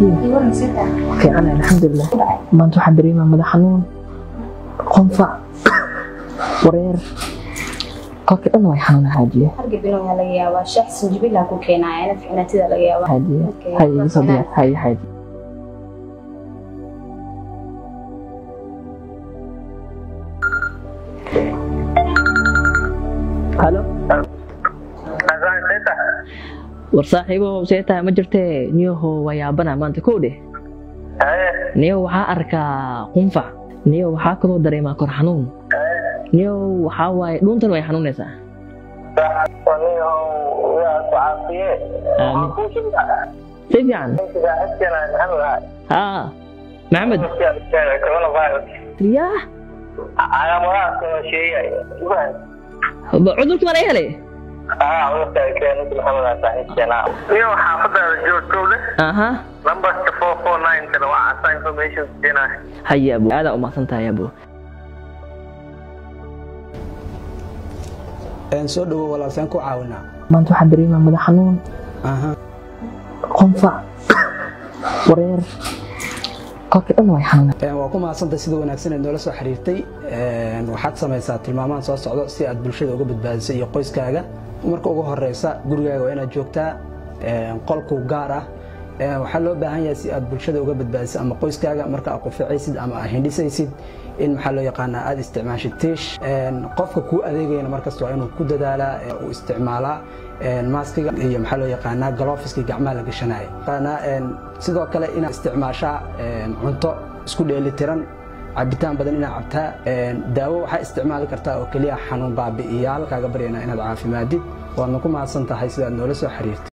haadiye fiican alxamdulilah maanta waxaan dareemaa madax xanuun qonfac wareer kolka dhan way xanuuna haajiye hargabina laga yaabaa shax sinjibilaa ku keenaya ficnaatida laga yaabaa haajiye Okay, haye iga soo diyaar waa haye haajiye halo war saaxiibo see tahay ma jirtee niyaho waa yaabana maanta kow dheh niyo waxaa arkaa qunfac niyo waxaa kaloo dareemaa kor xanuun niyo waxaa waaye dhuuntan way xanuunaysaa aamin si fiican haa maxamed yaa ba cudurkii baa laga helay iyo xaafadaada joogtow leh aha lambarka four four nine kana waa casa information siinaya haye abo aadaa umahsan tahay abo soo dhawo walaalseen ku caawinaa maanta waxaan dareemaa madax xanuun qonfac wareer kolka dhan way xanuuna waa ku mahadsantahay sida wanaagsan ee noola soo xiriirtay waxaad samaysaa tilmaamaan soo socdo si aad bulshada uga badbaadiso iyo qoyskaaga marka ugu horeysa gurigaaga waa inaad joogtaa qolku gaar ah waxaa loo baahan yahay si aad bulshada uga badbaadiso ama qoyskaaga marka aad quficaysid ama aad hindhisaysid in maxaa loo yaqaanaa aad isticmaashid tiish qofka kuu adeegayana markasta waa inuu ku dadaalaa uu isticmaalaa maaskiga iyo maxaa loo yaqaanaa galoofiskii gacmaha la gashanaya sidoo kale inaad isticmaashaa cunto isku dheelitiran cabitaan badan inaad cabtaa daawo waxaa isticmaali kartaa oo keliya xanuun baabi'iyaal kaaga baryana inaad caafimaadid waadna ku mahadsan tahay sidaad noola soo xiriirtay